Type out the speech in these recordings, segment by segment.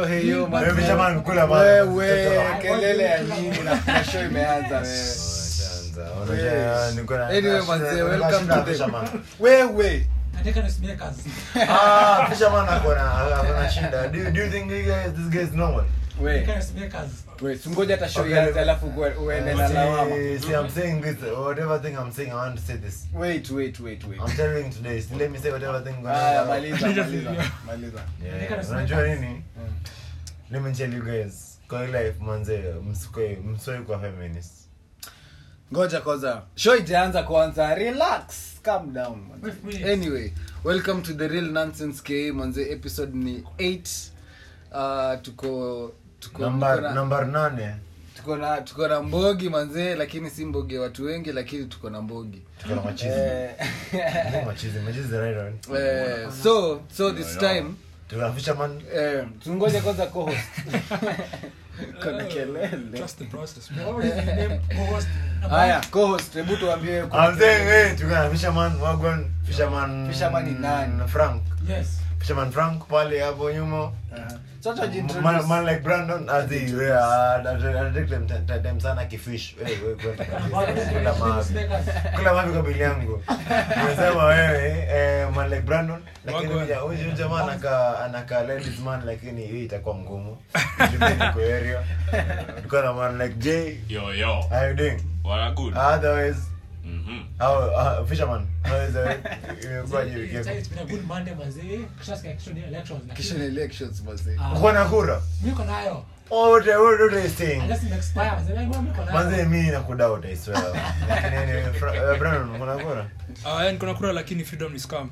heyo heyo man. Wewe fisherman, kula bana. Wewe, kelele ya nini na na show imeanza wewe Shanza, unajua, niko na- Anyway, na- manze, na- welcome na- to the- fisherman. wewe Nataka nisimekers. Ah, fisherman ako na- ako na shida. Do you- do you think you guys- this guy is normal? we Nataka nisimekers. we singoja hata show Okay. ianze alafu uwe- uende na lawama See, see, I'm saying this, whatever thing I'm saying, I want to say this. wait wait wait wait I'm telling you today, so let me say whatever thing. haya maliza maliza maliza Yeah, unajua nini let me tell you guys kwa hii life manze msikwe msoi kwa feminist ngoja kwanza show itaanza kwanza relax calm down manze. Wait, wait. anyway welcome to the real nonsense k manze episode ni 8 uh, tuko tuko number tuko na- number nane tuko na tuko na mbogi manzee lakini si mbogi ya watu wengi lakini tuko na mbogi tuko na machizi eh, Tuko machizi machizi the right one eh, so so this time tuko na fisherman eh, tungoje kwanza co-host kuna kelele Trust the process. What is his name? Co-host number haya co-host hebu tuambie I'm saying hey tuko na fisherman wagwan fisherman Fisherman ni nani? Frank Yes. fisherman Frank pale hapo nyuma sasa man, jintroduce man like Brandon azi we uh, take them time- time sana kifish wewe wewe kwenda kabisa kwenda mavi Nisimekers. kula mavi kwa bili yangu unasema wewe eh, man like Brandon lakini Wagwan. huyu huyu jamaa anaka anaka ladies man lakini hii itakuwa ngumu Juu niko area tuko na man like Jay Yo, yo. how you doing What good? otherwise Mhm. how uh, fisherman how is it imekuwaje wiki It's yako it's been a good Monday, mazee. Kishasikia election elections, lakini- kisha ni elections mazee Ah, uko na kura niko nayo. oh what what what are you saying Unless ime expire, mazee. Mimi niko nayo. manze mimi nakudoubt I swear lakini anyway, Fra- eh, Brandon uko na kura Ah, yani kuna kura lakini freedom ni scam.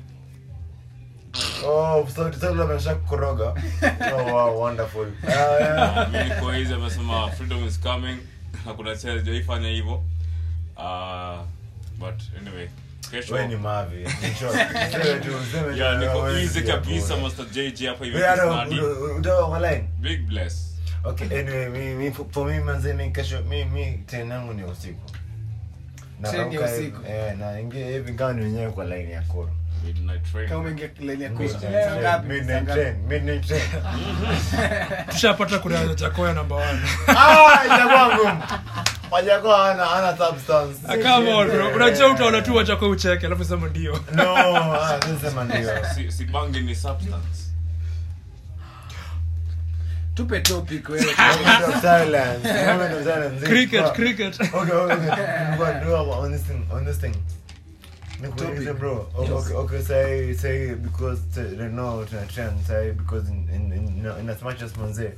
Oh, so so labda amesha kukoroga. Oh wow, wonderful. Ah, yeah. Mimi niko hizi amesema freedom is coming. Hakuna cha hajaifanya hivyo. Ah, but anyway, kesho. Wewe ni mavi. Ni short. Sema tu, sema tu. Yeah, niko Wewe easy si kabisa hapo. Mr. JJ hapa hivi Wewe hata Kisnadi. u- u- utawa online. Big bless. Okay, anyway, mi mi for me manze mi kesho mi mi train yangu ni usiku. Train ya rauka usiku. hivi- Eh, na ingia hivi kama ni wenyewe kwa line ya kura. Midnight train. kama umeingia line ya kura Midnight Saa train, ngapi? Saa midnight ngapi? train, midnight train. tushapata kura ya jakoya namba one. Ah, itakuwa ngumu. Wajakuwa ana ana substance. Ah, come on, bro. unajua utaona tu wachako ucheke alafu sema ndio No, ah, sema ndio. Si, si bangi ni substance. tupe topic wewe Moment of silence. Moment of silence. cricket Fuck. cricket Okay, okay, okay. But do on this thing, on this thing. Nikuulize Topic. bro. Okay, okay, okay, say say because uh, right now tuna trend say because in in in, in as much as manze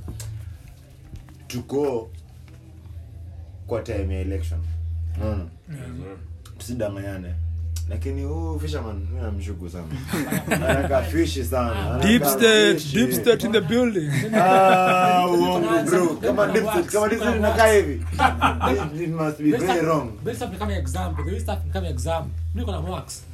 tuko kwa time ya election. Unaona? Tusidanganyane. Lakini huu fisherman mimi namshuku sana. Anaka fishi sana. deep Anaka state fishi. deep state in the building Ah, uongo bro. Kama deep state, kama deep state inakaa hivi. It- It must be Best very stuff- wrong. best stuff ni kama exam. The way stuff ni kama exam. Niko na marks.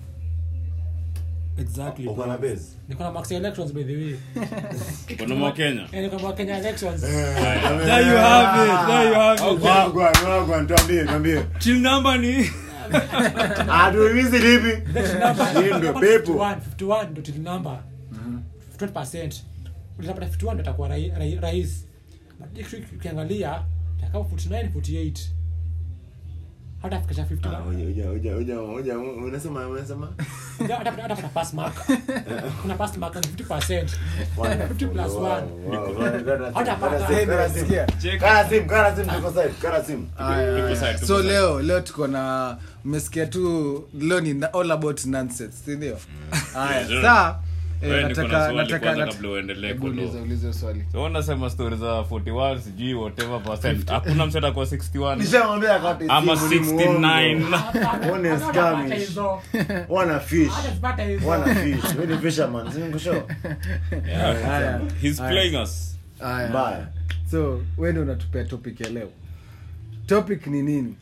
Exactly. Uko na base. Niko na marks ya elections by the way. Kuna mwa Kenya. Eh, niko na Kenya elections. there you have it there you have it Wagwan, wagwan, tuambie, tuambie. chill number ni Hatuhimizi lipi? Hii ndio pepo. 51 51 ndo till number 20% utapata 51 ndo atakuwa rai- rai- rais but next week ukiangalia takao 49 48 hata fikisha Ah, 51 uja, uja, uja, uja, uja, unasema, unasema? Hata- hata hata pass mark kuna pass mark ni 50% 50 plus Wow, 1 wow, wow. Kara Hata simu, kara pata. simu, kara simu. Sikia. Kara simu, kara simu, tuko side, kara simu. Aya, Tuko aya. side, tuko so side. leo leo tuko na mmesikia tu leo ni na- all about nonsense si ndio haya Yes, sir. saa eh, Wewe niko na nataka swali nataka kwanza nat- kabla uendelee Hebu kwa uliza law. uliza swali So unasema story za 41 sijui whatever percent. Hakuna mtu atakuwa 61 Nishamwambia akate ama simu, ni 69. muongo. One is skirmish. Wana fish. Wana fish. Wewe ni fisherman, si nikushow? Yeah. haya He's Haya. playing us. haya Mbaya. so wewe ndio unatupea topic ya leo topic ni nini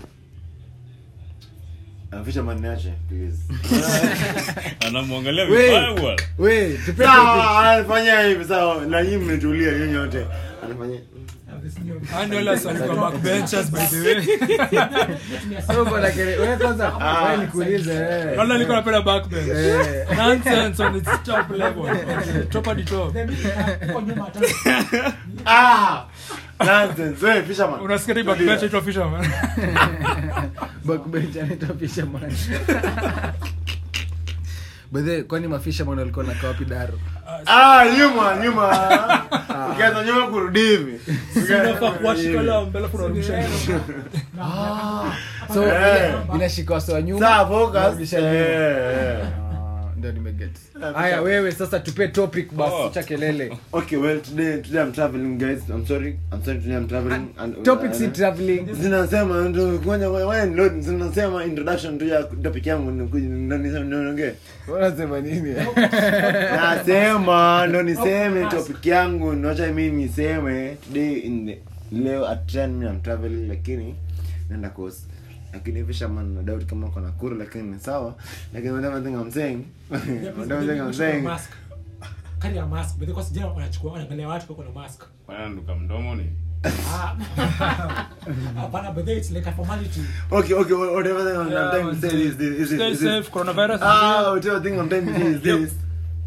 Ah, fisherman niache, please. Anamwangalia We. vibaya bwana. we tupea topic Sawa, anafanya hivi sawa na nyinyi mmetulia nyinyi wote anafanya this new- Hao ndio wale wasi walikuwa backbenchers, by the way. So, bwana Kere- wewe kwanza wewe nikuulize wewe. Wale walikuwa wanapenda backbench. Eh. Nonsense on its top level. Top hadi top. Then, uh, huko nyuma hata- Ah! Nonsense. Wewe, fisherman. Unasikia hii backbench inaitwa fisherman. Backbench anaitwa fisherman. By the way, kwani mafisherman walikuwa nakaa wapi daro Ah, nyuma, nyuma. Ukianza nyuma kurudi hivi. Unafaa kuwashika lao mbele alafu unarudisha nyuma. so Eh. ina- inashika wase wa nyuma Sawa, focus. unarudisha nyuma. Eh, eh. Ah, ndio nimeget haya wewe sasa tupe topic basi Oh. cha kelele Okay, well, today, today I'm traveling, guys. I'm sorry. I'm sorry, today I'm traveling. And, topic uh, si traveling zinasema ndo kwenye wewe load zinasema introduction tu ya topic yangu ndo ndo niseme niongee unasema nini nasema ndo niseme topic yangu nocha mimi niseme today in the, leo at 10 mimi I'm traveling lakini naenda course lakini fisherman no doubt kama uko Nakuru lakini ni sawa lakini whatever thing I'm saying whatever thing I'm saying Mask. Carry a mask, but because jana wanachukua wanaangalia watu wako na mask. wananuka mdomo ni Ah. Hapana, but then it's like a formality. okay okay whatever thing I'm, Yeah, I'm trying to say is this is Stay this, is this safe, coronavirus is Ah, real. whatever thing I'm trying to say is Yep. this.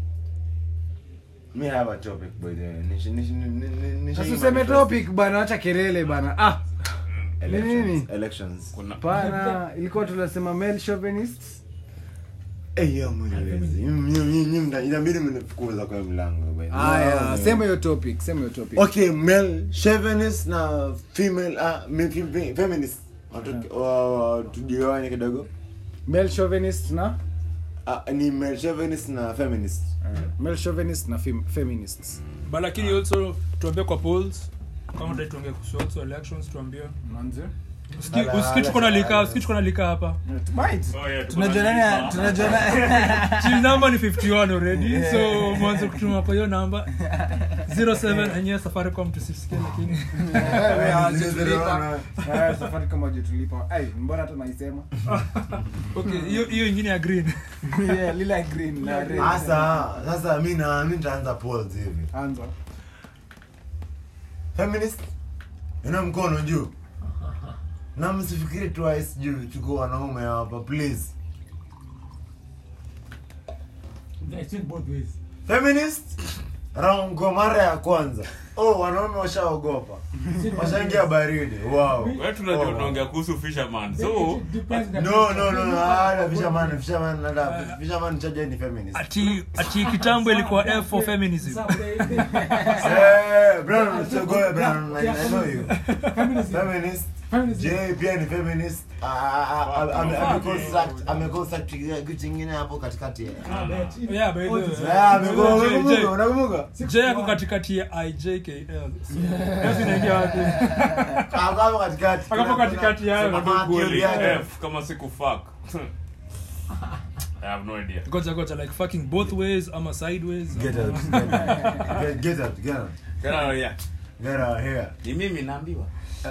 Me have a topic, by the way. Nishi, nishi, nishi, nishi, sasa useme topic bana acha kelele bana ah Elections. Nini? Elections. kuna pana ilikuwa tunasema male chauvinists Eh, yo, mwenyezi. Nyum, nyum, nyum, nyum, na- inabidi mnifukuza kwa mlango, by the way. haya No, sema hiyo topic sema hiyo topic Okay, male chauvinist na female ah, me- fe- fe- feminist. Watu- wa- wa- tugawanye kidogo. male chauvinist na Ah, ni male chauvinist na feminist. male chauvinist na fem- feminists But lakini also tuambie kwa polls kama dai tuongee kuhusu also elections tuambie manze Usiki- Ala, usiki tuko na lika usiki tuko na lika hapa Oh, yeah, tuko tunajuana na- tunajuana chill number ni 51 already so mwanzo kutuma hapo hiyo namba 07 enyewe safaricom tusisikie lakini Wewe, hawajatulipa. Eh, Safaricom hawajatulipa. Ai, mbona hata naisema okay hiyo hiyo ingine ya green Yeah, lile ya green na red. Sasa, sasa mi na mi nitaanza polls hivi. Anza. feminist ina mkono juu na msifikiri twice juu tuko wanaume hapa please It's in both ways. feminist raungo mara ya kwanza oh wanaume washaogopa washaingia baridi wow Wewe tunajua Oh, wow. tunaongea kuhusu fisherman It so depends on the no person. no no no hata fisherman fisherman hata fisherman chaja ni feminist ati ati kitambo ilikuwa f for feminism Some they- they- eh brown so go brown I, I know you Feminism. feminist Feminism. J pia ni feminist Ah, ah, ah, ame- ameconstruct- ameconstruct kitu kingine hapo katikati Ah, but it- Yeah, by the way. Ah, amego- J- J- unakumbuka unakumbuka j yako katikati ya ijkl so f inaingia wapi Akapo katikati. Akapo katikati yao. Sema Kweli, theory yake. F kama siku fuck I have no idea goja goja like fucking both ways ama sideways Get out, get out. Get- get out, get out. Tena, yeah. Get out here. ni mimi naambiwa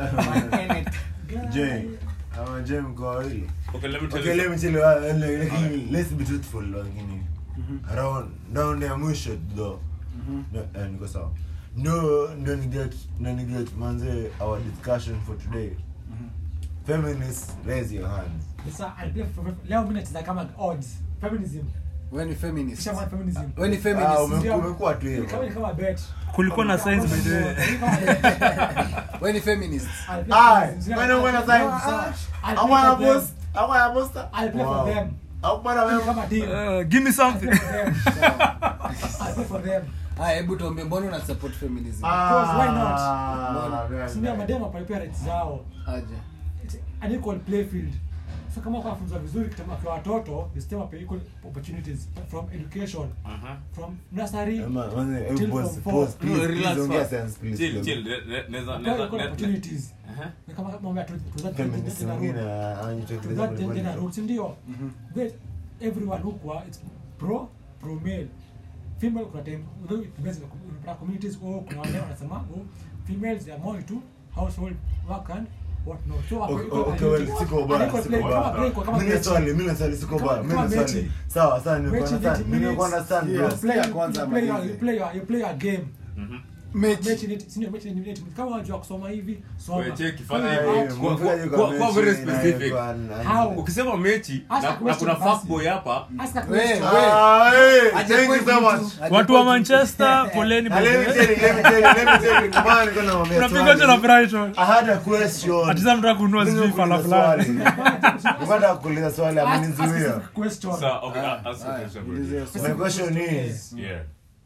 Jay. Ama Jay mko wawili. okay let me tell Okay, you let me tell you, uh, like, like, let's be truthful, lakini. Round- round ya mwisho though. No, eh, niko sawa. No, ndo ni get, ndo ni get, manze, our discussion for today. Feminists, raise your hands. Sasa, I play for- leo mimi nacheza kama odds. Feminism. Wewe ni feminist. Kisha feminism. Wewe ni Ah, feminist. ume- umekuwa tu Ni kama hivyo. ni kama bet. kulikuwa na science by the way Ni kama bet. Wewe ni feminist. I'll play Aye, feminism. when I'm gonna sign, I'll I play wanna for them. post, I wanna post. I'll play for them. Au bwana Ni wewe. kama deal. uh, give me something I'll play for them. I'll play for them. Haya, hebu tuambie mbona una support feminism? Course, why not? Ah, very Si ndio nice. mademu wapalipia rights zao. Aje. It's an equal play field. So kama kwa funza vizuri kitama kwa watoto, the same pay equal opportunities from education, Aha. from nursery. Ema, manze, hebu Till pause, from four. pause, please, No, please, relax ongea first. sense, please, chill kidogo. chill Ne- ne- neza Kwa neza equal ne- opportunities. Aha. Ni kama mambo ya tu- tu- tu- Feminist tu- tu- mwingine, tu- anajitokeza that pole pole. gender roots ndio that everyone hukwa it's pro pro male female kuna time although it depends on the com- kuna communities oh kuna wale wanasema oh females they are more into household work and what not so hapo Okay, iko okay, well, equal- siko baya, equal siko play, kama baya. play kwa kama Mimi na mechi. swali, mimi na swali, siko Kama- baya, mimi kama na swali. mechi. Sawa, sawa, nimekuwa Mechi, understand, 30 nimekuwa minutes. understand, You bro. play- ya kwanza you ama play your- hizi? you play your- you play your game Mhm. Mechi. mechi ni- si ndio, mechi ni eight minutes. kama unajua kusoma hivi soma Wewe cheki, fanya Kama hivi. art, Kwa- Mfanye kwa- kwa mechi very na specific. ilikuwa na- How? ukisema mechi Ask a na, na question kuna basi. fuckboy hapa ask a We, question. we. Ah, hey, Aje thank you kwetu so mtu. much. Aje watu wa kwetu. manchester poleni Ah, let me by the tell way. you, let me tell you, let me tell you. Come on, niko namwambia unapiga swali. na brighton I had a question. ati sasa mtaka kununua Mimi sijui fala nakuuliza fulani swali. Nataka kuuliza swali Ask- ask amenizuia. specific question. Sa- okay, Ah, ask the ah, question, bro. ulizia My swali. question is, Yeah.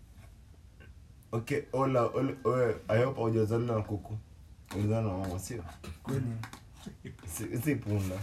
okay, Ola, Ola, oe, I hope haujazaliwa na kuku. Ulizana na mama, sio? Si- si punda.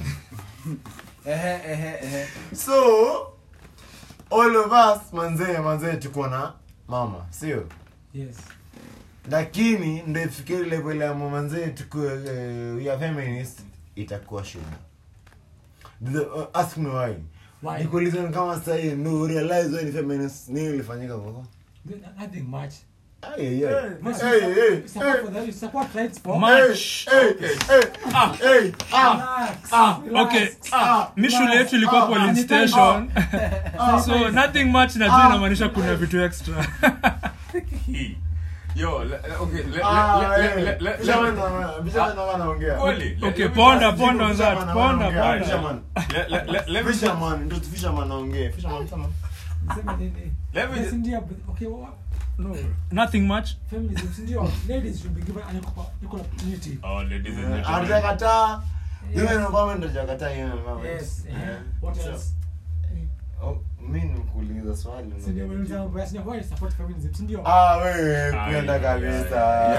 Ehe, ehe, ehe. So, all of us manzee manzee tuko na mama, sio? Yes. lakini ndo ifikie level ya manzee tukue uh, ya feminist itakuwa shida The- uh, ask me why Why? nikuuliza ni kama sahii no realize wewe ni feminist nini ilifanyika kwako Nothing much. Ay, ay, ay. Much Hey, hey, hey, support for them, you support rights for Much. hey, hey, hey, ah, Relax, Ah, relax. okay. ah, mi shule yetu ilikuwa ah, polling ah, station ah, so nothing much najua inamaanisha kuna vitu extra Hii. Yo, le- le- okay, le- ah, le- hey. le- le- le- Fisherman le- wana- fisherman wanaongea. Kweli, le- okay let me ponda just- ponda on that Fisherman ponda wanaongea. ponda Fisherman. le- le- le- let me just- Fisherman, ndo fisherman anaongea. Fisherman, sema. Niseme nini? Let me Yes, just- ndio, but- okay, what- no nothing much feminism, si ndio? Ladies should be given an equal equal opportunity. Oh, ladies and gentlemen. Hatujakataa. Yes. Women empowerment hatujakataa hiyo empowerment. Yes, eh, Yeah. what So, else? oh, mi nikuuliza swali Si ndio, wewe unasema, basi, why you support feminism, si ndio? Ah, wewe Ah, kwenda yeah, kabisa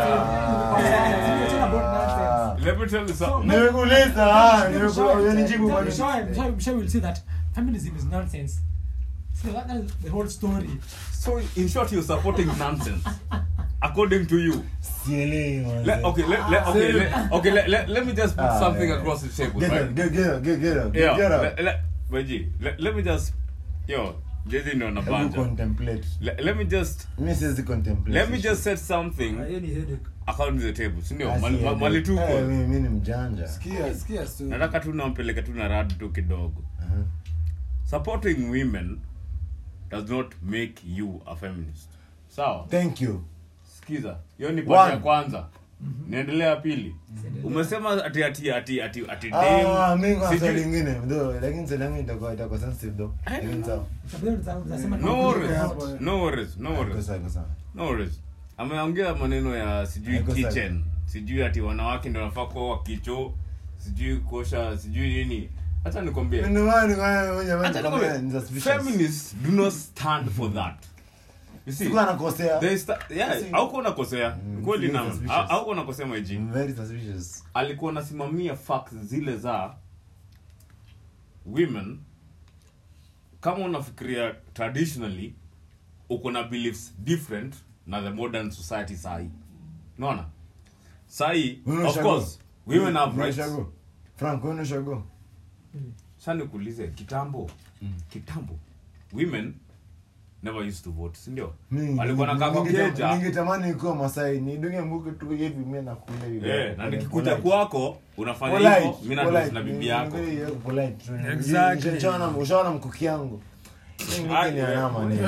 yeah, yeah. Ah. Let me tell you something. So- nimekuuliza ah, Let me nimeku- show you- unanijibu let me bado. show you- I'm sure- I'm sure we'll see that feminism is nonsense. So that, that is the whole story. So, in short, you're supporting nonsense. According to you. Sielewi, manze. Let, okay, let, let, okay, let, okay let, let, let me just put Ah, something yeah. across the table, Get right? up, get- get up, get- get up, Yeah, get up. let, let, Weji, let, let me just, yo, Jezi ndo Hebu nabanja. contemplate. Let, let me just, Mi siwezi contemplate let me hiyo just shit. set something according to the table, si ndio? Ah, Mali, sielewi. mali tuko. Eh, mi- mi ni mjanja Sikia, sikia story. Nataka tu nampeleka tu na rad tu kidogo. Uh-huh. Supporting women does not make you a feminist. Sawa? thank you Sikiza. Hiyo ni part ya One. kwanza. Niendelea pili. Umesema ati ati ati ati ati Ah, dem. mi kwa sijui- swali lingine though lakini swali yangu itakuwa itakuwa sensitive though lakini sawa Utasema No no, worries. hapo. No worries. No Iko worries. sawa, iko sawa. No worries. Ameongea maneno ya sijui Haiko sawa. kitchen. Sijui ati wanawake ndio wanafaa kuoa kicho. Sijui kuosha sijui nini. Acha nikwambie. Ndio maana nikawa mwenye mwenye Acha kama ni nikwambie. suspicious. Feminists do not stand for that. You see? Sikuwa nakosea. They sta- yeah, See. hauko unakosea. Mm, Kweli very na suspicious. hauko unakosea maiji. I'm very suspicious. alikuwa anasimamia facts zile za women kama unafikiria traditionally uko na beliefs different na the modern society sahi unaona sahi Wewe of ushago. course women have Wewe rights ushago. Frank, wewe ushago. sasa nikuulize kitambo kitambo women never used to vote si ndio Mi- walikuwa na kama ningeta- keja ningetamani kuwa Masai nidunge mbuke tu hivi mimi nakula hivi. eh na nikikuja Polite. kwako unafanya Polite, hivyo mimi na polite. na bibi Ni- yako ni very polite tu. Exactly. Ushaona ushaona mkuki yangu. Hii mkuki Ai, ni we- alama ni.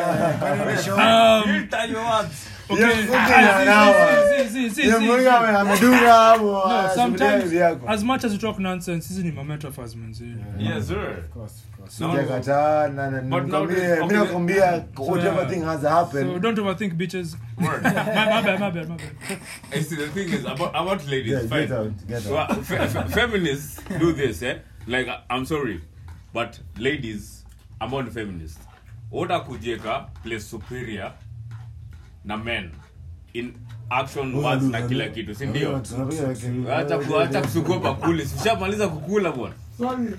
Um, Filter your words. okay. Hiyo mkuki Ah, ni see, alama. see, see, see, Hiyo see, mkuki see. ame- amedunga hapo. No, anasubiria sometimes hivi yako. as much as you talk nonsense hizi ni mametaphors manzi Yes, sir. Of course, of course. No. Sijakataa na na- But nikwambie- nowadays- mimi okay, nakwambia whatever yeah. thing has so happened. don't overthink bitches Word. my, my bad my bad my bad I see the thing is about about ladies. Yeah, fine. get out, get out. Well, fe- fe- feminists do this, eh? Like I- I'm sorry, but ladies, I'm not a feminist. Oda kujieka place superior na men in action words na kila kitu, si ndio? Tunapiga kelele. Acha ku- acha kusugua bakuli. Sishamaliza kukula bwana. Sorry.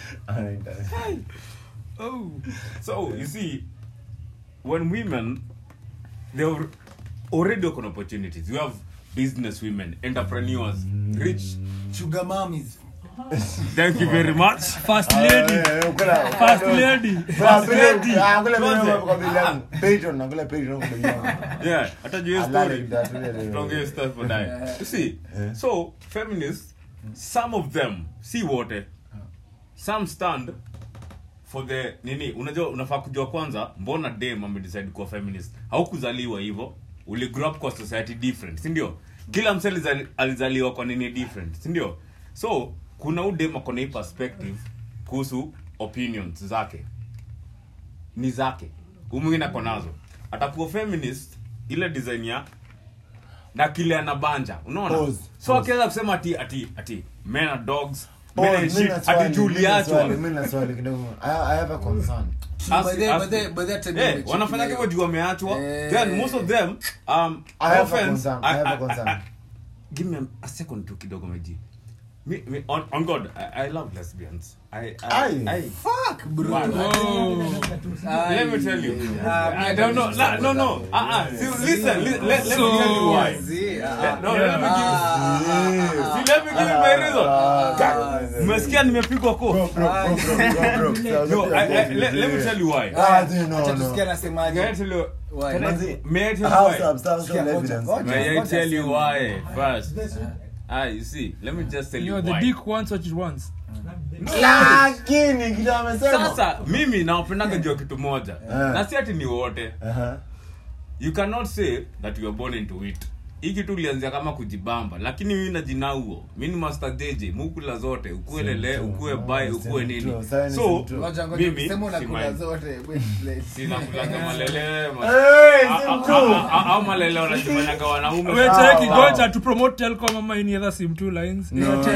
oh So you see, when women, they are already open opportunities. You have business women, entrepreneurs, rich. Sugar mummies. Thank you very much. first lady first lady Yeah, hata juu ya I story. like that, really. Tuongee stuff baadaye. You see, so feminists, some of them, si wote, some stand for the nini unajua unafaa kujua kwanza mbona dem amedecide kuwa feminist haukuzaliwa hivyo uli grow up kwa society different sindio kila mse alizali- alizaliwa kwa nini different sindio so kuna udem akona hii perspective kuhusu opinions zake ni zake umwingine ako nazo atakuwa feminist ile design ya na kile anabanja unaona Pause. so akiweza kusema ati ati ati men are dogs Oh, men are mimi shit na swali, ati mimi na juliachwa swali, mimi na swali kidogo. I- I have a concern. Ask- By the- ask- by the- by the time Eh, nimecheki wanafanya leo. hivyo juu wameachwa Eh. then most of them um, I have a offense, concern, I have a concern. give me a, a second tu kidogo meji me, me, on, on god I, i love lesbians i, I, Aye. I, Fuck, bro. Wow. Ah, let me tell you Ah, i don't know no no no uh, uh, see, listen li, let, let me So- tell you why See, ah, Yeah, no, let me give you- ah, ah, see, let me give you my reason Ah, mmesikia nimepigwa Bro, ko bro, bro, bro, bro, bro. no I, I, let, let me tell you why Ah, dude, no, acha no. tusikie can i anasemaje. tell you Why? can I, Manzi, may i tell I you have why substantial Sikia, ngoja, evidence. ngoja. may i Ngoja tell you sema. why first ah you see let me just tell You you know, the why dick wants what it wants. lakini kitu amesema sasa mimi nawapendaga jua kitu moja Eh. na si ati ni wote Aha. you cannot say that you are born into it hii kitu ulianzia kama kujibamba lakini mimi na jina huo mi ni master jj mukula zote ukuwe lele Simtu. ukuwe Ah, bai ukuwe simtu. nini Sasa ni so simtu. Ngoja, ngoja, mimi sema si unakula mind. zote. Wait, wait. sinakulaga malele ma- Hey, a- a- simtu. a- a- au malele wanajifanyaga wanaume Wait, Sawa. take goja to promote Telcom ama any other sim two lines. No, no, no, no.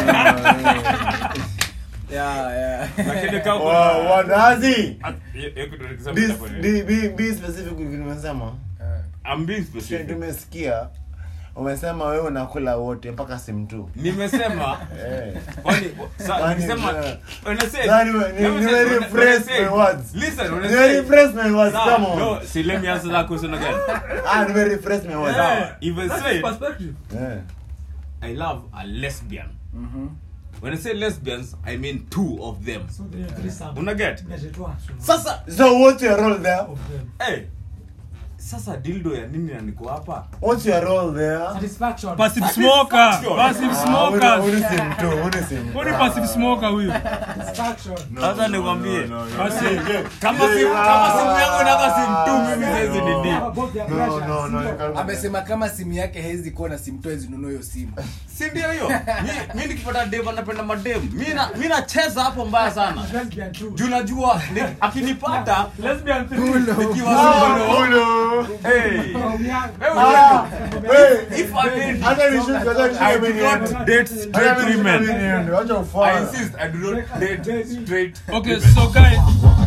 Yeah, yeah. lakini kama Wa- kuna- wadazi Ah, hiyo- hiyo kitu nikisema Be- itakuwa ni- be- be- be specific with kitu umesema I'm being specific. tumesikia umesema wewe unakula wote mpaka simu tu nimesema Eh. kwani sa- Kwani, nikisema eh, when I said- Yaani, ni- let me ni say- very when I- fresh when I my said- words. listen when I Ni very said- fresh my words, Nah, come on. no, see, let me answer that question again. Ah, ni very fresh my words. Now, if I That's say perspective. Eh. I love a lesbian, Mhm. when I say lesbians, I mean two of them. So there are three some. Una get? Inajitoa. Sasa, So what's your role there? Of them. hey, sasa dildo ya nini na niko hapa? What's your role there? Satisfaction. Passive smoker. Satisfaction. Passive Ah, uni- smokers. uni simu tu, uni simu. Who ni passive smoker huyu? Satisfaction. No, Sasa no, nikwambie. no, no, no. Basi, Yeah. Kama simu, kama simu yangu inaga simu tu, mimi siwezi ni deep. Above their No, pressure. no, no, Sio. you can't- amesema kama simu yake hezi kuwa na simu toezi nunua hiyo simu Si ndio hiyo? Mi- mi nikipata dem anapenda madem. Mi na- mi nacheza hapo mbaya sana. Lesbian too. Juu najua ni- akinipata Lesbian three. nikiwa Ah, single, ulo. hey, Oh, we are- Wewe Ah, hey. if I did, Hata nishuke, hata nishuke I do mimi not niende. date Hata straight nishuke women. mimi niende. Wacha I ufala. insist I do not date straight. Okay, so guys,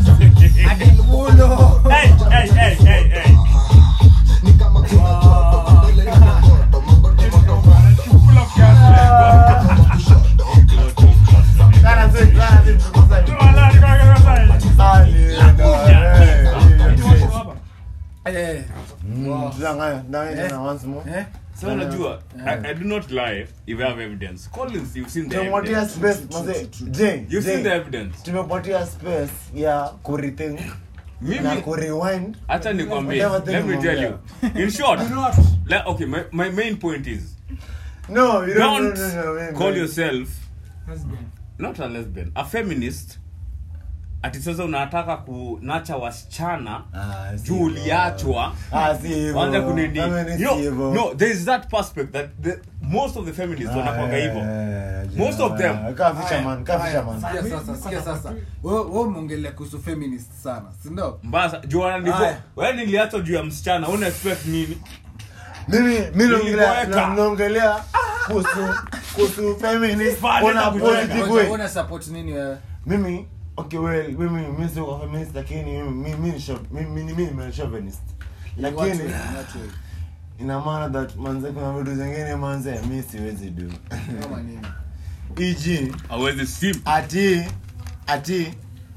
ulo Hey, hey, hey, hey, hey. Kana si- kana si mtukuzaji. Ah, ni- ndo, eh, hiyo tu. Eh, Mm, tudanganye, tudanganye tena once more. eh, So unajua, I, I do not lie if I have evidence. Collins, you've seen the Tumepatia evidence. space, manze, Jay, You've Jay, seen the evidence. tumepatia space ya kurethink na Mimi, kurewind acha nikwambie, Whatever let me thing tell you. In short, Do not. like, okay, my, my main point is, no you don't, don't no, no, no, wait, call wait. yourself Lesbian. not a lesbian a feminist ati sasa unataka kunacha wasichana Ah, si juu hivyo. uliachwa Ah, si hivyo. kwanza kunini Kama ni you si know, hivyo. no there is that perspective that the, most of the feminists wanakwanga Ah, hivyo eh, Most of them. ah, kaa fisherman, kaa haya, fisherman. sikia sasa sikia sasa wewe wewe umeongelea kuhusu feminist sana si ndio mbaya sa- juu wananivo Aya. wewe niliachwa juu ya msichana una expect nini mimi mi naongelea Niliboeka. na- naongelea kuhusu kuhusu feminist Fanya on a na kujenga. positive Ngoja, way una support nini wewe mimi okay well mimi mimi sio kwa feminist lakini mimi mimi ni chauv- mimi mimi ni chauvinist lakini Watu- watu wengi. ina maana that manze kuna vitu zingine manze mi siwezi do kama nini eg awezi sim ati ati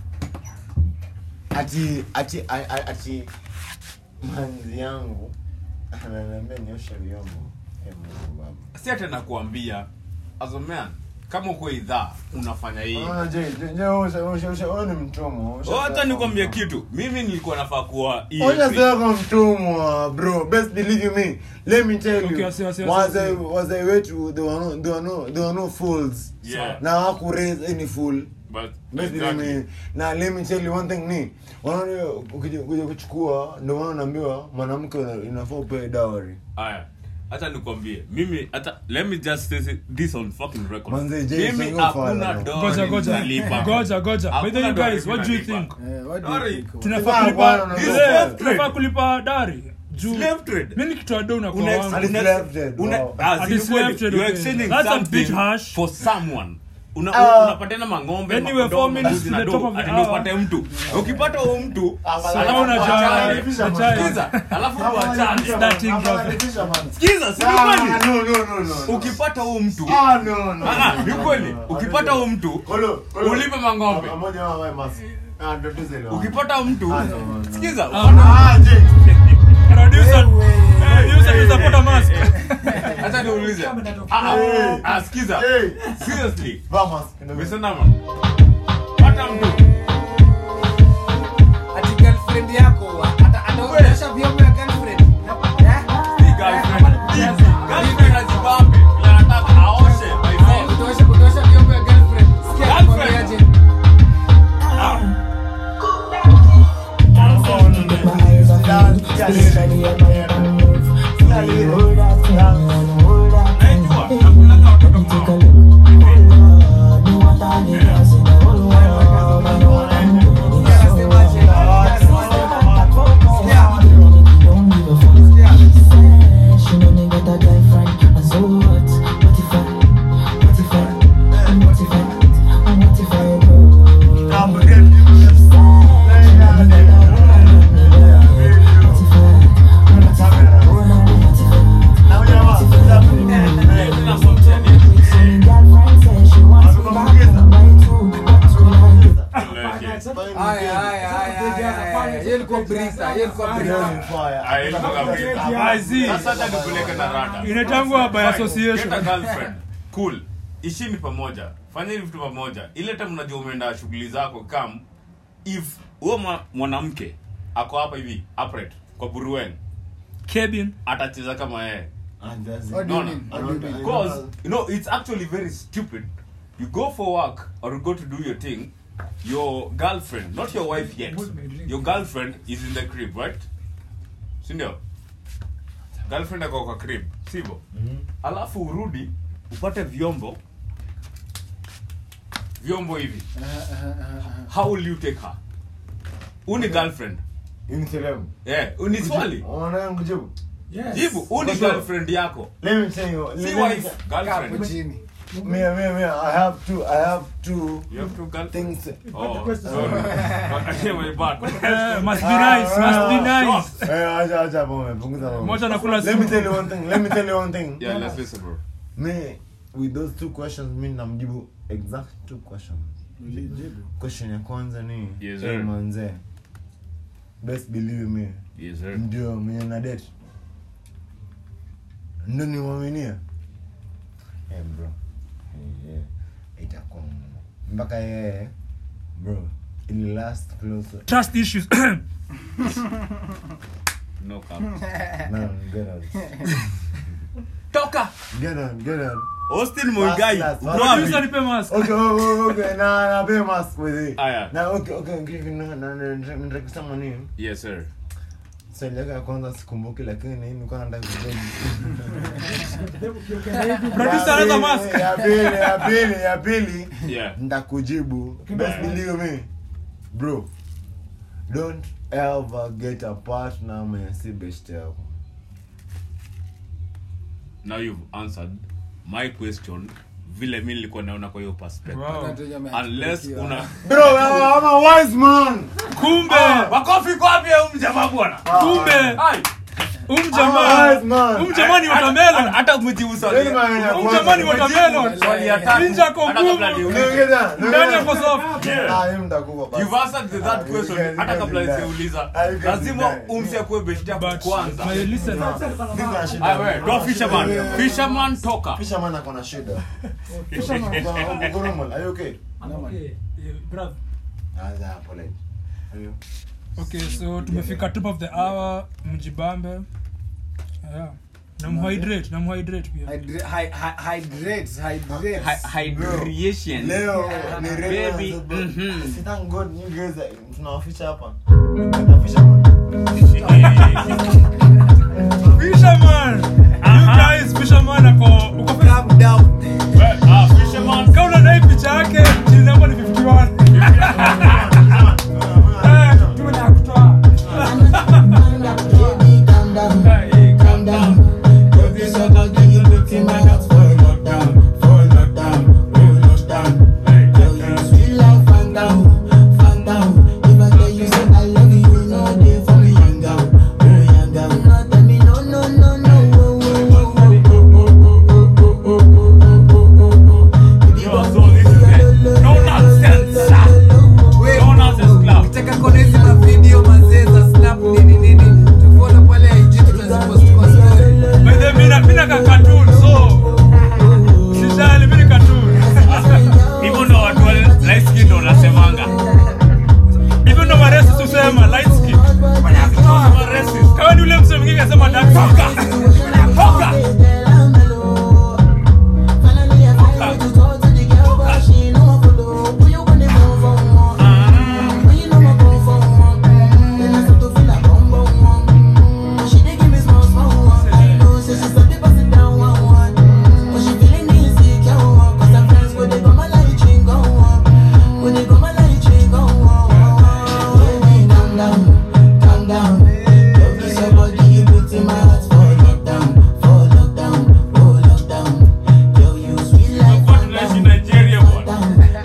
ati ati a- a- ati manzi yangu ananiambia nioshe vyombo Eh, Mungu baba si ati nakuambia as a man kama uko idhaa unafanya hii Ah, je, je, je, usha- usha- usha- wewe ni mtumwa usha- hata nikwambie kitu mimi nilikuwa nafaa kuwa Oja EFP. sasa mtumwa bro best believe you me let me tell Okay, you wasi- wasi- wasi- wazee wasi. wazee wetu they were no they were no they were no fools Yeah. na hawaku raise any fool but Basically, exactly. ni- na let me tell you one thing ni unaona ukija kuja kuchukua ndio maana unaambiwa mwanamke una- inafaa upewe dowry Aya, hata nikwambie mimi hata let me just say this on fucking record Manze, Jay, mimi sio hakuna fala. dowry goja goja nitalipa. goja goja by the way Hakuna guys dowry what do you nitalipa. think Eh, what do you Sorry. think? tunafaa Bwana, kulipa bwana, This Eh, slave tunafaa trade. kulipa dari juu Slave trade. mimi nikitoa do unakuwa Una- wangu Hadi una- slave trade, una- wow. ah, Hadi si slave kweli. trade, You're okay. exchanging That's a something bit harsh. for someone Una- Ah. unapatana mang'ombe Anyway, makondoo, four minutes mbuzi to na the do, top of the ati ndio hour. upate mtu ukipata huo mtu Sasa alafu una uachane. chai, una chai. Sikiza, alafu uachane. Starting brother. Sikiza, si ni Ah, kweli? no, no, no, no, no. ukipata huo mtu Ah, no, no. Ah, ah, ni kweli ukipata huo mtu Kolo, kolo. ulipe mang'ombe Ah, moja wao wawe mask. Ah, ndio tuze ile. ukipata huo mtu Ah, no, no. sikiza Ah, Jay. producer producer you support a mask hata niulize Ah, ah, ah, sikiza Hey. seriously Vaa mask. Ndio. Misenama. Pata mtu Ati girlfriend yako wa- ata- ataonyesha vyombo ya girlfriend. Eh? si girlfriend. Hizi, girlfriend azibambe. Vile anataka aoshe by force. Kutosha- kutosha vyombo ya girlfriend. Sikia Girlfriend. nakwambiaje? Naijua, nakulaga watoto kwao. Tena somtia ni- Leke. Haya, haya, haya, haya, haya. Hiyo ilikuwa brisa, hiyo ilikuwa brisa. Ah, ilikuwa kabisa. I see. Sasa hata nipeleke na rada. Inaitangwa by Fine. association. Get a girlfriend. Cool. ishini pamoja fanyeni vitu pamoja ile time unajua umeenda shughuli zako kam if huo mwa- mwanamke ako hapa hivi upright kwa buruen Kevin. atacheza kama yeye And that's it. What do you No, no. mean? What do you mean? because you know it's actually very stupid you go for work or you go to do your thing your girlfriend not your wife yet your girlfriend is in the crib right sindio girlfriend ako kwa crib sivyo Mhm. alafu urudi upate vyombo vyombo hivi how will you take her uni girlfriend Hii ni sehemu. yeah uni swali Unaona kujibu? Yes. jibu uni For sure. girlfriend yako Let me tell you. si let me wife tell- Kaa hapo girlfriend chini. Me, me, me. I have two. I have two you have to girlfriend things. Oh, question. sorry. My bad. Eh, must be nice, must be nice. Eh, acha acha hapo umepunguza mambo. Moja nakula Let me simu. tell you one thing. Let me tell you one thing. Yeah, let's listen, bro. Me with those two questions mi namjibu exact two questions. Question ya kwanza ni Yes, eh, sir. manze. Best believe me. Yes, sir. Ndio mwenye na date. Ndio niwaminia. Eh, bro. Eh, eh, itakuwa ngumu. mpaka yeye bro ili last close Trust issues. No cap. no, get out. Toka. Get out, get out. Austin Muigai. Last, last, Uko last. wapi? Producer nipe mask. Okay, okay, okay, na na pay mask with it. Aya. Na okay, okay, okay, na na na nataka kusema nini? Yes, sir. Swali lako ya kwanza sikumbuki lakini nilikuwa nataka kujibu. Producer Ya another pili, mask. Ya pili, ya pili, ya pili. Yeah. Nitakujibu. Best believe me. Bro. Don't ever get a partner mwenye si best yako. Now you've answered my question vile mi nilikuwa naona kwa hiyo perspective. Wow. Unless una Bro, I'm a wise man. Kumbe, makofi kwa wapi huyu mjamaa bwana? kumbe, Ai. um I'm a jamaa, wise man. um jamaa ni Hata- watermelon. Hata mjibu swali. Yaani maana ya Um kwanza- jamaa ni watermelon. Swali ya tatu. Ninja kwa Hata kabla ngumu. niulize. Niongeza, Ndani ya niongeza. soft. Yeah. Ah, yeye mtakufa basi. You've answered the Ah, that you question guys- hata you kabla guys niseuliza. Ah, you guys Lazima die. umsi akuwe best yako But kwanza. my listener, Niko na shida. Ah, wewe, go fisherman. Yeah. Fisherman toka. Fisherman ako na shida. Uko- uko normal? Are you okay? I'm okay. Eh, brother. Ah, yeah, pole. Are you? okay, so tumefika top of the hour, mjibambe. Yeah. namhydrate namhydrate pia Hydra- hy- hy- hydrate, hydrate. Hy- hydration leo ni Baby, Renaissance, mhm. bro. Si thank God you guys are- tunawaficha hapa Tunawaficha hapa. fisherman you guys fisherman ako uko Calm down. Ah, fisherman. kama unadai picha yake chini namba ni 51 Eh, tume na kutoa Baby, calm down, Hey, calm down. Don't be so cocky, you put in my heart for lockdown, for lockdown, oh lockdown. Girl, you sweet like Fanta, Fanta. If I tell you say I love you, you know they for me young girl, oh young girl. No tell me no, no, no, no, oh, oh, oh, oh, oh, oh, oh, oh, oh, oh, oh, oh, oh. If you Yo, want so me, this is lo, it. lo, No lo, nonsense, lo, sir. lo, lo, Wait, No nonsense club. ukitaka kuona hizi mavideo mazee za snap nini nini tufollow pale IG tutazipost kwa story. by the way, mina mina ka cartoon so sijali mimi ni cartoon hivyo ndo watu wa light skin ndo wanasemanga hivyo ndo maresi tusema light skin Racist. kama ni ule mse mwingine kasema dark skin Toka. Calm down, calm down. Love you so body, you put in my heart for lockdown, for lockdown, oh lockdown. Girl, you sweet like Tulikuwa tunaishi Nigeria bwana.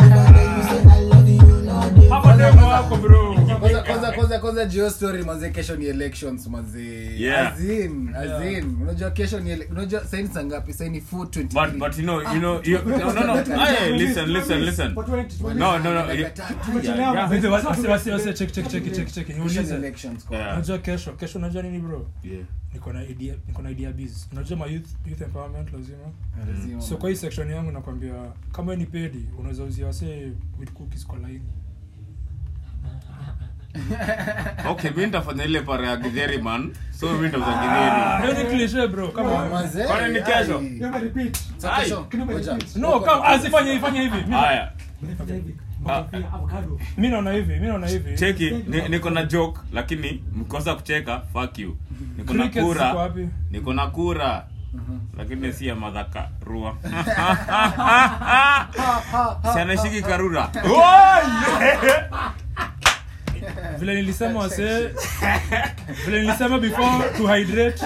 hapa demo wako bro Kwanza- kwanza kwanza kwanza jio story manze kesho ni elections manze Yeah. azin azin unajua kesho ni ele- unajua saini saa ngapi saini 423 But but you know you know you, no no no. Hey, listen listen listen. No no no. You, Tumechelewa, yeah, Wait, wasi- wasi- wasi- wasi- check check check check check Kesho ni niulize elections kwa Yeah. unajua kesho kesho unajua nini bro yeah. niko na idea niko na idea biz unajua ma youth youth empowerment lazima Lazima. so kwa hii section yangu nakwambia kama wewe ni pedi unaweza uzia wase with cookies kwa line Okay, mimi nitafanya ile para ya Githeri man. So mimi nitauza Ah, Githeri. hiyo ni cliche bro kama Manze, Kwani ni kesho? ai. Never repeat. Sa Ai. kesho, ngoja. no kama asifanye ifanye hivi Mimi- Haya. Unafanya hivi. Ah. Unafanya avocado. mimi naona hivi mimi naona hivi Cheki, ni- niko na joke lakini mkosa kucheka, fuck you. Niko na Crickets ziko kura. wapi? Niko na kura. Lakini si ya madhaka rua. Si anashiki karura. vile nilisema wase vile nilisema before to hydrate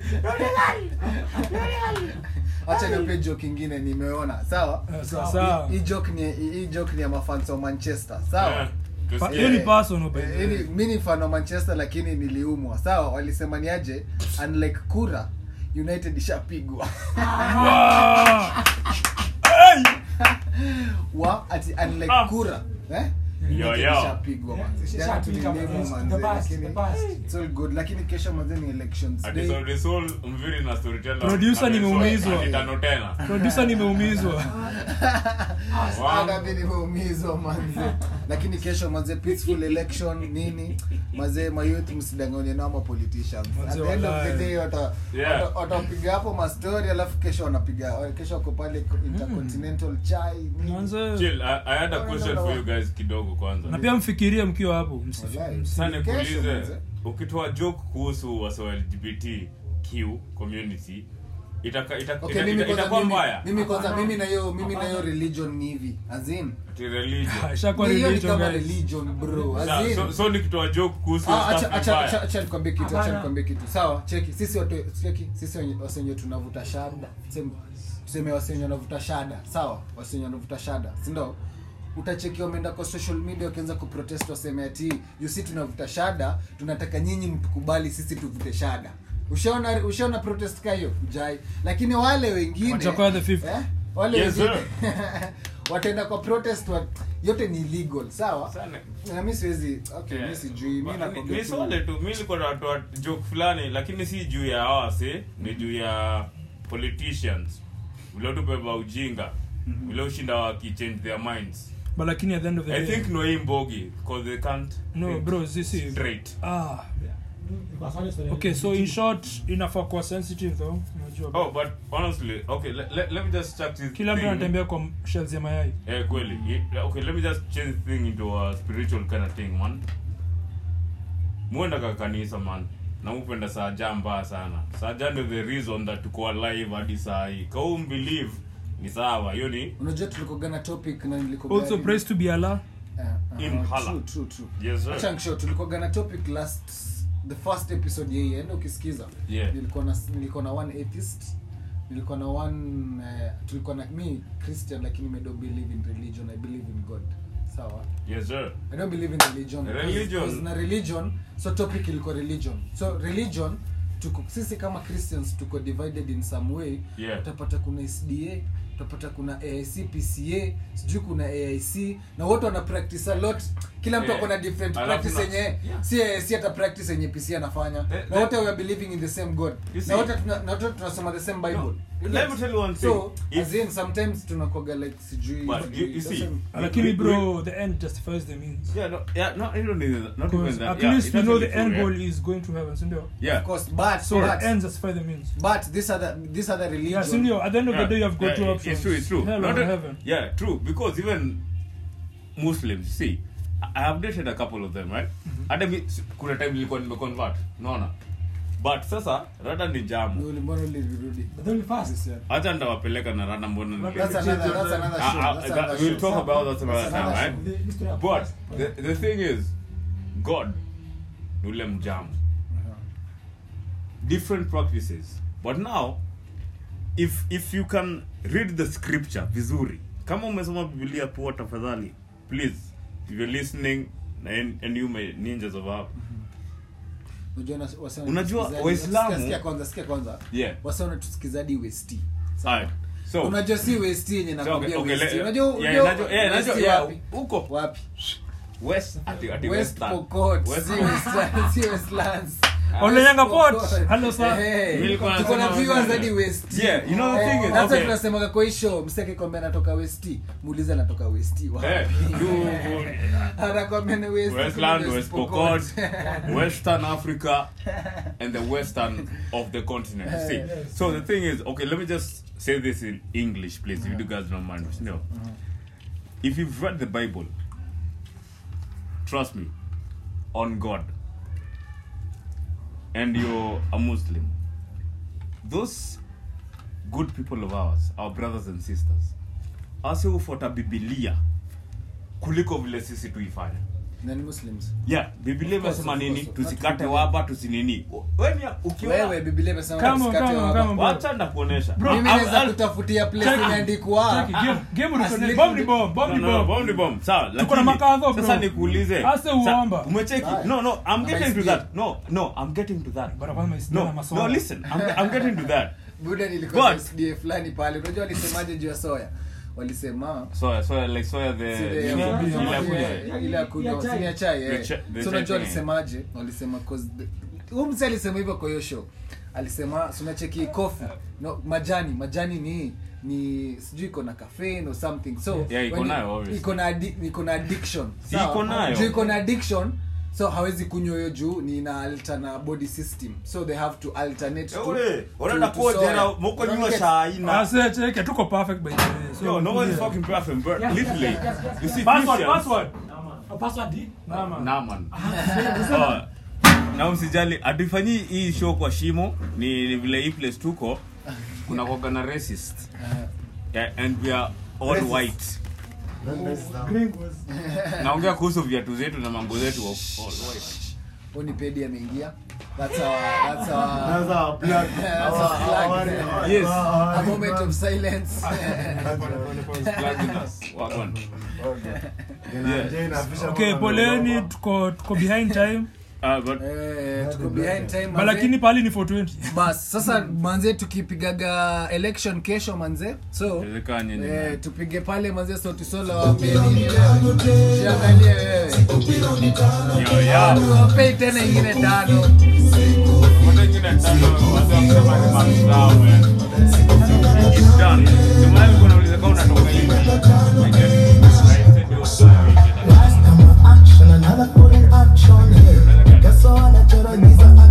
acha nipe joke ingine nimeona sawa Eh, sawa, sawa. hii joke ni hii joke ni ya mafans wa manchester sawa Pa- hiyo ni Eh, personal by the eh, way. hii ni- mi ni fan wa manchester lakini niliumwa sawa walisema ni aje unlike kura united ishapigwa Wow. Hey! wa ati unlike Ah. kura eh Yo, United yo. ishapigwa Yeah, manze. Jana ishapigwa, tulilima manze. manze, The past, lakini the past. it's all good lakini kesho manze ni elections Ati day so the soul mviri na storyteller. Producer Ati nimeumizwa. so- ati tano tena. producer nimeumizwa Hata mimi nimeumizwa manze lakini kesho manze peaceful election nini mazee mayouth msidanganye nao ma politicians at Manze, the end of the walai. day wata Yeah. wata- watapiga hapo mastori alafu kesho wanapiga kesho wako pale intercontinental chai nini. Manze, Chill, I, I had a No, no, question no, for no. you guys kidogo kwanza. na pia mfikirie mkiwa hapo Msi- Walai. msi- Sasa Kesho, nikuulize, manze. ukitoa joke kuhusu wase wa LGBTQ community itaka ita, Okay, ita, mimi ita, kwanza itakuwa mimi- mbaya. mimi kwanza mimi na hiyo mimi na hiyo religion ni hivi azin Ati religion. ishakuwa hiyo ni religion, kama guys. religion bro Sa- azin so, so nikitoa joke kuhusu Ah, hiyo acha- stuff ni acha- mbaya. acha- acha nikwambie kitu acha Hapana. nikwambie kitu sawa cheki sisi watu cheki sisi wenye- wase wenye tunavuta shada tuseme tuseme wase wenye wanavuta shada sawa wase wenye wanavuta shada si ndio utacheki wameenda kwa social media wakianza kuprotest waseme ati you see tunavuta shada tunataka nyinyi mtukubali sisi tuvute shada ushaona ushaona protest ka hiyo jai lakini wale wengine Watakuwa the fifth. eh, wale Yes, wengine wataenda kwa protest wa, yote ni illegal sawa Sana. na mi siwezi okay Yeah. mi sijui mi Ni- nakwambia ni tu- swale tu mi nilikuwa natoa joke fulani lakini si juu ya awase ni juu ya politicians vile tubeba ujinga vile ushinda wakichange their minds but lakini at the end of the i day think no hii mbogi because they can't no think bro sisi straight ah Kwa swali swali- okay so in short inafaa kuwa sensitive though unajua Oh, but honestly, okay, let, let, let me just check this kila mtu thing. anatembea kwa shells ya mayai Eh, kweli. Yeah, Okay, let me just change the thing into a spiritual kind of thing, man. Muenda ka kanisa, man. Na upenda saja mbaya sana. Saja ndio the reason that tuko alive hadi saa hii. Ka huu believe ni sawa. Hiyo ni unajua tulikogana topic na nilikogana also praise to be allah In Hala. true, true, true. Yes, sir. Acha nishow, tulikogana topic last the first episode yeye enda ukisikiza Yeah. nilikuwa na nilikuwa na one atheist nilikuwa na one uh, tulikuwa na me christian lakini me don't believe in religion i believe in god sawa Yes, sir. i don't believe in religion because- Religion. because na religion so topic ilikuwa religion so religion tuko sisi kama christians tuko divided in some way Yeah. utapata kuna sda utapata kuna aic pca sijui kuna aic na wote wana practice a lot kila mtu Yeah. ako na different Alafu practice na- yenye Yeah. si aic hata practice yenye pc anafanya The- na the- wote we are believing in the same god You see- na wote tuna- na wote tunasoma the same bible No, let me tell you one thing. so If- as in sometimes tunakoga like sijui But you- you see, doesn't- lakini we- bro the end justifies the means Yeah, no, yeah, not even the- not even because that. at Yeah, least it we know doesn't the end include, goal yeah. is going to heaven sindio Yeah. of course but so but, the ends justify the means but this other this other religion yeah sindio at the end of the Yeah, day you have got yeah, two it- options It's true, it's true. hell Not or a- heaven Yeah, true. Because even Muslims, see, I have dated a couple of them, right? Hata mi kuna time nilikuwa nimeconvert, unaona? But sasa rada ni jamu. Uli- mbona ulirudi But then we fast. This year? Hata nitawapeleka na rada mbona nili- That's another that's another Ah, show. ah, That's that- another we'll show. talk about that some other That's time, another right? show. The- the story of But fast. the, the thing is, God ni ule mjamu. different practices but now if if you can read the scripture vizuri kama umesoma biblia poa tafadhali please if you're listening and, and you may ninjas of our Unajua na- wase Unajua, wanatusikizaji- Waislamu- sikia- sikia kwanza sikia kwanza Yeah. wase wanatusikizadi west Alright. so unajua si west yenye so, okay, nakwambia okay, west le- unajua yeah, unajua najua- yeah, west najua, yeah, wapi huko wapi west ati ati west western pokot West- si westlands si westlands Olenyanga West Port. Pokot. Hello, sir. Eh, Nilikuwa tuko na nasema viewers Western. hadi west Yeah, you know the Eh, thing is, that's why okay. tunasemaga kwa hii show mseke kwambia anatoka west muulize anatoka west wapi Eh, you- anakwambia ni west Westland, West West Pokot. Pokot, Western Africa, and the western of the continent. You See, so the thing is, okay, let me just say this in English, please, if you guys don't mind. No, if you've read the Bible, trust me, on God, and you're a Muslim, those good people of ours, our brothers and sisters, ase hufuata Biblia kuliko vile sisi tuifanya Na ni muslims yeah biblia Of course, imesema of nini course. tusikate Not waba tusinini weni ukiona wewe biblia imesema Come on, tusikate come on, waba. come on, bro. wacha ndakuonesha Bro, Ah, mimi ah, naweza ah, kutafutia place Check it. imeandikwa Check it. Game- game As uliko- little bomb ni bit- bomb, bomb no, ni no, no, bomb. bomb ni bomb. Sawa, Tuko na lakini, makadho, bro. sasa nikuulize Ase Sa- uomba. umecheki Aye. no no i'm Ama getting to SDA. that no no i'm getting to that Bana kwanza maisha na no masomo. no listen i'm, I'm getting to that buda nilikuwa But- SDA fulani pale unajua walisemaje juu ya soya walisema soya soya like soya the Ile ile- ya Yeah, kunywa- ile ya ile- kunywa. ile ya kunywa, Ya chai. si ni ya chai eh. The cha- the So chai unajua thing. walisemaje walisema 'cause the- huyu mse alisema hivyo kwa hiyo show alisema sunacheki kofi no, majani majani ni ni sijui iko na caffeine or something so Yeah, iko when nayo, you- obviously. iko na addi- iko na addiction Si sawa? iko nayo. Juu iko na addiction so hawezi kunywa hiyo juu ni ina alter na body system so they have to alternate to- Ule, to- unaenda to kuojera, soya. moko Unaona nyuma get- shaina Ase, cheke, tuko perfect by the way. So, Yo, no one is yeah. fucking perfect, but Yes, literally, yes, yes, yes, you see, Password, Christians- password. Oh, password D? Nah, man. Nah, man. Oh, na usijali hatufanyi hii show kwa shimo ni, ni vile hii place tuko kuna koga na racist yeah, and we are all Racist. white Gringos. naongea kuhusu viatu zetu na mambo zetu wa all white Onipedi ameingia that's our that's our That's our plug. That's Our- our plug. our- our- Yes. our- a moment of silence Plugging us. Wagwan. Jina- jina, fisha okay mwana poleni mdogo. tuko tuko behind time Uh, but Eh, tuko behind time But manze. lakini pali ni 420 bas sasa manze tukipigaga election kesho manze so Inawezekana nyinyi, eh, man. tupige pale manze sauti solo waambie nini wewe jiangalie wewe Yo, yo. wapei tena ingine tano Watu wengine tano, watu wakisema ni marks zao, man. It's done. Ndio maana nilikuwa nauliza kama unatoka hivi. I just- I said it was done. action, another put in action. Guess what? I tell you, these are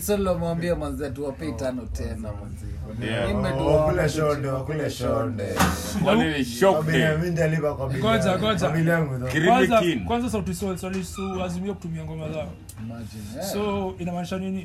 Sautisol mwambie manze tuwapei tano tena manze. Yeah. Mimi Oh, tuwa- wakule shonde wakule shonde Kwa nini shock Kwa bili- day? mi nitalipa kwa bili Ngoja, yangu. ngoja. Kwa bili yangu, though. Kiri- kwanza King. kwanza sauti sol azimia kutumia ngoma zao Imagine, eh. so inamaanisha nini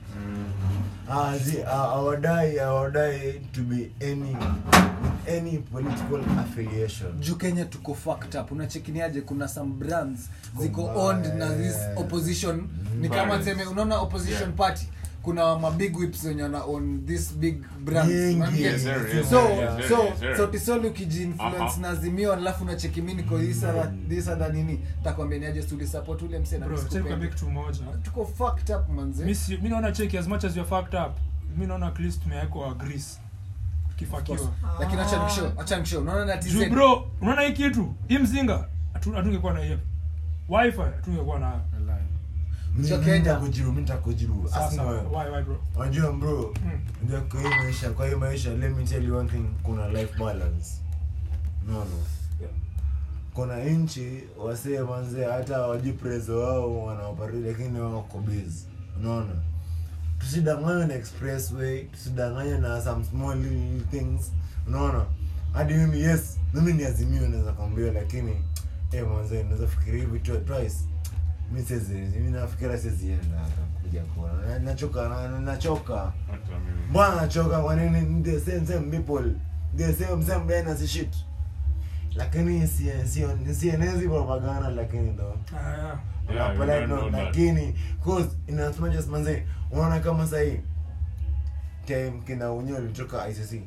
Ah, zi- ah, hawadai hawadai to be any any political affiliation juu kenya tuko fucked up unachekiniaje kuna some brands ziko Mbaya. owned na this opposition ni kama Mbaya. seme unaona opposition Yeah. party kuna mabig whips wenye wana own this big brands Nyingi. Unanget? Yes, sir, yes, so sir, yes, sir, so yes, sir. sautisol ukijiinfluence Aha. na azimio alafu unacheki mi niko isada nini takwambia niaje tulisupport ule mse na bro check tusikupende. kitu moja tuko fucked up manze mi si- mi naona cheki as much as you're fucked up mi naona at least tumewekwa grease tukifakiwa lakini acha nikishow acha nikishow unaona na juu TZ bro unaona hii kitu hii mzinga hatu- hatungekuwa na hiyo wifi hatungekuwa nayo Mi- Cho mi Kenya. nitakujibu, mi nitakujibu. sasa Asema wewe. why why bro unajua bro Mm. unajua kwa hii maisha kwa hii maisha let me tell you one thing kuna life balance no no kuna nchi wasee manze hata wajiprezo wao wanaoparati lakini wako busy unaona tusidanganywe na expressway tusidanganywe na some small little things unaona hadi mimi yes mimi ni azimio naweza kwambia lakini eh manze naweza fikiria hivi tu- twice mi siwezi mi nafikira siwezienda hata kuja kuona Na- nachoka na- nachoka Hata mimi. mbwana nachoka kwa nini the same same people the same same dynasty shit lakini si- sio- sienezi propaganda lakini ndo Aya. Yeah, you Unapeleka don't know ndo, that. lakini cause in as much as manze unaona kama sahii time kina unyo litoka icc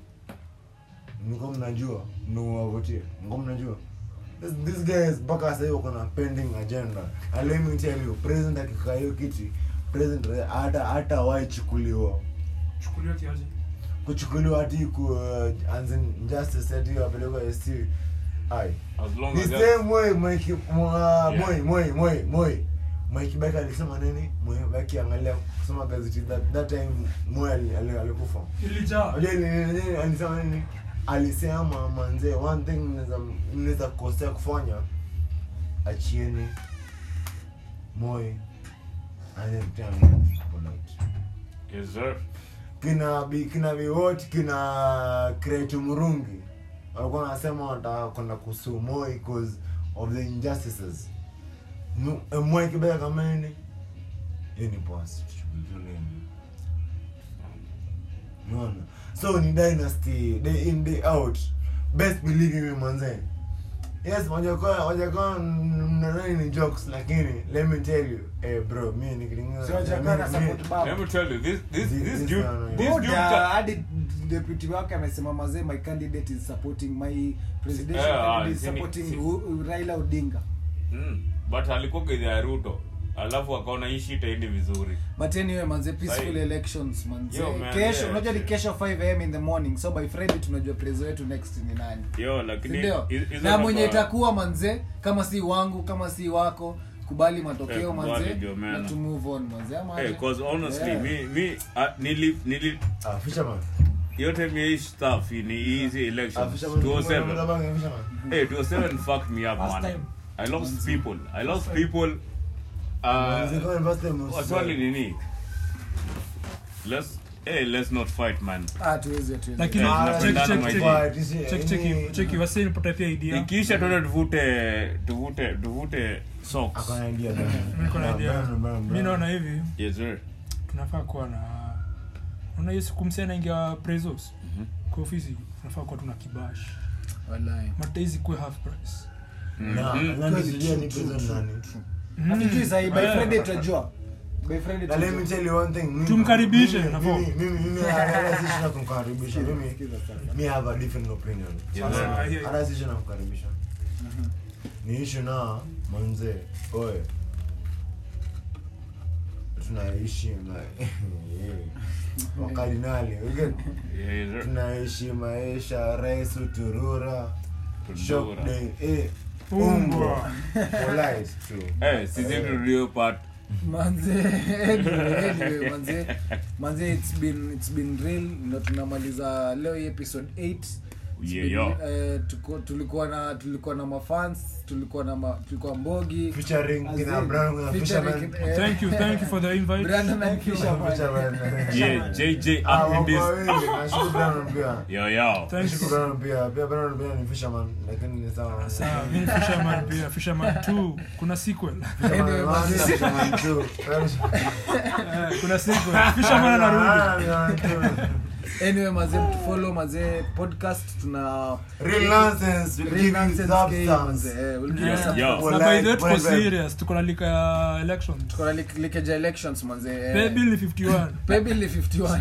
mko mnajua mnawavutie mko mnajua This, this guys mpaka sahii wako na pending agenda and let me tell you president akikaa hiyo kiti president hata hata waichukuliwa chukuliwa kiaje kuchukuliwa hati ku uh, as in justice hati wapelekwa ST ai As long the as that- same way Mike mwa Yeah. moi moi moi moi Mike Beck alisema nini Moi Beck angalia kusoma gazeti that, that time moi ali- ali- alikufa ilijaa unajua ni- ni- ni- alisema nini alisema manze one thing mnaweza mnaweza kosea kufanya achieni moi and then tell me polite Yes, sir. kina bi kina biwot kina kretu murungi walikuwa wanasema wanataka kwenda kusuu moi because of the injustices Mu- eh, moi kibaya kama nini hiyo ni poa tuleni unaona so ni dynasty day in day out best believe me manze yes wajakuwa wajakuwa mnadhani ni jokes lakini let me tell you eh bro mi nikilingana Si wajakuwa na mi- mi- support baba. Let me tell you, this this This- this this dude, one, this Buda, dude. ca- hadi deputy wake amesema mazee my candidate is supporting my presidential Yeah, candidate is sini- supporting si- U- U- Raila Odinga Mm. But alikuwa gedha ya Ruto. Alafu akaona hii shit haendi vizuri. but anyway manze peaceful Sahi. elections manze Yo, man, kesho yeah, unajua ni yeah. kesho 5 am in the morning so by friday tunajua prezo wetu next ni nani Yo, lakini sindio hizo- hizo na mwenye namba- itakuwa manze kama si wangu kama si wako kubali matokeo Eh, kubali manze ndio maana. na to move on manze ama Hey, aje? cause honestly, Yeah. me me uh, nili nili ah fisherman yote mi hii stuff ni easy ah elections. fisherman 207. Fisherman, fisherman. Hey, 207 fucked me up, Last man. time. I lost people. I lost Last time. people. Manze, Uh, kama first time oh, swali nini? Let's hey, let's not fight, man. ah tuwezi tuwezi lakini Eh, Ah, check napendana check my check But you see, check check any- check wasi nipata pia idea Ikiisha tuende tuvute tuvute tuvute socks. Akona idea gani? niko na idea Bram, bram, bram. mi naona hivi Yes, sir. tunafaa kuwa na unaona hiyo siku msee anaingia prezos Mhm. kwa ofisi tunafaa kuwa tuna kibash wallahi mataizi kuwe half price Na- Mhm. nani Kweli, sijui true, ni true, prison true, nani. true. Mm. hatujui sahi by Eh, friday tutajua by friday Na let me tutajua tell you one thing. mimi- Tumkaribishe, mimi- nafaa. mimi- mimi- mimi hata sishi na kumkaribisha. Mimi- Sikiza sasa. mi have a different opinion. Yes, Sasa, sir. hiyo- hata sishi na kumkaribisha ni ishu na manze oye tunaishi ma- wakardinali again Yes, sir. tunaishi maisha rais uturura Tundura. shop day eh, Umbwa. umbwa polite tu Eh, sisi ndio part. manze anyway, anyway, manze manze it's been it's been real ndo tunamaliza leo hii episode 8 Yeah, yo. Eh, tuko- tulikuwa na tulikuwa na mafans tulikuwa na ma, tulikuwa mbogi Featuring Azin, kina Brown na featuring, Fisherman. eh, thank you thank you for the invite Brandon and Fisherman. Fisherman. Yeah, JJ Ah, up in wako this. wawili. Nashukuru Brown pia. Yo, yo. thank you Nashukuru Brown pia. Pia Brown pia ni fisherman, lakini ni sawa. Sawa, mimi ni fisherman pia fisherman 2 kuna sequel Fisherman Anyway, one, mazee. fisherman two. Eh, kuna sequel fisherman anarudi Ah, two. anyway mazee mtufollow mazee podcast tuna Real nonsense will Real give you nonsense game, substance. mazee. Eh, we'll give you Yeah. some- Yo. na Well, by the way like, tuko well, well. serious tuko na lika ya election tuko na lik- leakage ya elections manze eh. pay bill ni 51 Pay bill ni 51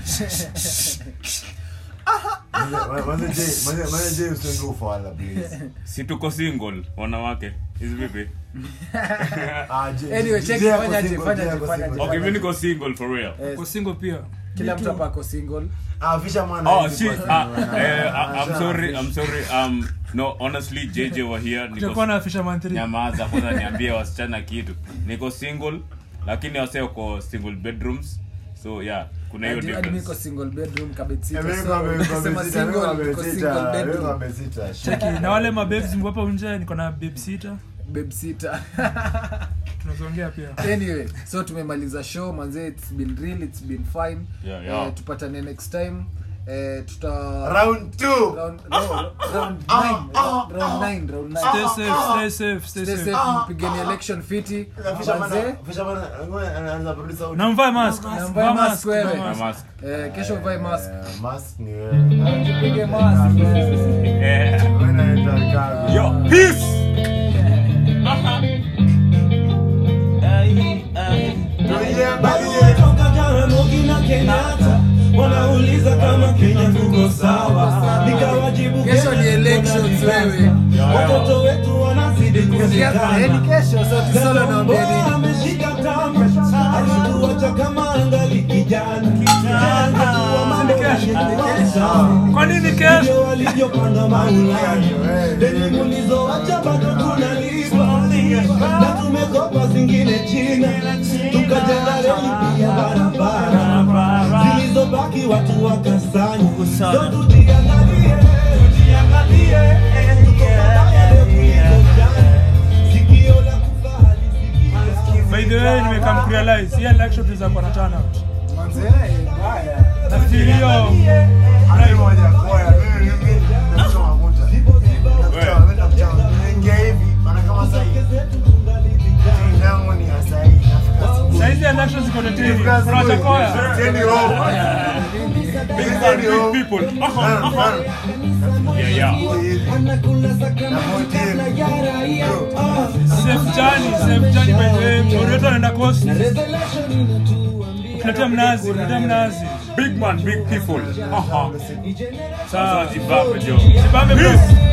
Manze- manze Jay- manze- manze Jay usiende ufala, please. si tuko single wanawake hizi vipi Ah, Jay- Anyway, Jay check, ako fanya aje, single, fanya Jay aje, ako fanya single. aje. okay mi niko single for real Eh, uko single pia kila mtu hapa ako single Ah, fisherman Oh hawezi shit! kuwa Uh, single, eh, bana. I- I'm Ah, sorry. fish. I'm sorry. Um, no, honestly, JJ were here. tutakuwa Niko na fisherman 3 nyamaza kwanza, niambie wasichana kitu. Niko single, lakini wase uko single bedrooms. So yeah, kuna hiyo Hadi- hadi mimi niko difference. single bedroom kabetsita Eh, mimi so kwa- kwa ukisema besita, mimi kwa single niko besita, single mimi kwa bedroom besita, shit. cheki na wale mabebs mko hapa nje niko na babe sita babesitter tunazoongea pia anyway so tumemaliza show manze it's been real it's been fine Yeah, yeah. Eh, tupatane next time eh, tuta Round two. round no, round nine, round round nine, round nine. stay safe stay safe stay Stay safe safe, mpigeni election fiti Fisherman- manze fisherman, ngoja, anaanza producer out. na mvae mask Na mvae Vaa mask mask, wewe. vaa Na mask. mask. eh, kesho uvae mask Eh, mask ni wewe. Jipige mask eh. Eh, Wewe unaitwa Ricardo. Yo, peace. Tuiangalie. Toka Jaramogi na Kenyatta wanauliza kama Kenya tuko sawa, nikawajibu kesho Kenya ni tuko elections na wewe watoto wetu wanazidi Eh, ni kuzikana. kesho so tisolo naambia Mbona nini ameshika tamu, alituacha kama angali kijana, Hatua mambo yalikuwa kwa nini kesho Ndio walivyopanga Maulani, deni mulizoacha bado tunalipa, na tumekopa zingine China, tukajenga reli pia barabara zilizobaki watu wakasanya. So tujiangalie, tujiangalie, tuko pabaya leo kuliko jana. Sikio la kufa halisikii. by the way nimekam kurealize hii election tunaweza kuwa na turnout manze mbaya nafikiri hiyo Hadi moja koya, mimi- mimi nakuchoma kuta. Nakuchoma, mimi nakuchoma. Nimeingia hivi, maana kama saa hii, timu yangu ni ya saa hii, nafika asubuhi. saizi election ziko teteni Nafika asubuhi. tunachakoya Siendi home. Big Siendi man, big home. people. Naam, naam. Yeah, yeah. Hivi. Anakula sakramenti kabla ya raia. Ah, safe journey safe journey by the way Oreto anaenda coast revelation inatuambia tuletea mnazi tuletea mnazi Big man, big people. Aha. ni generation sawa Sasa jibambe, jo. Jibambe bro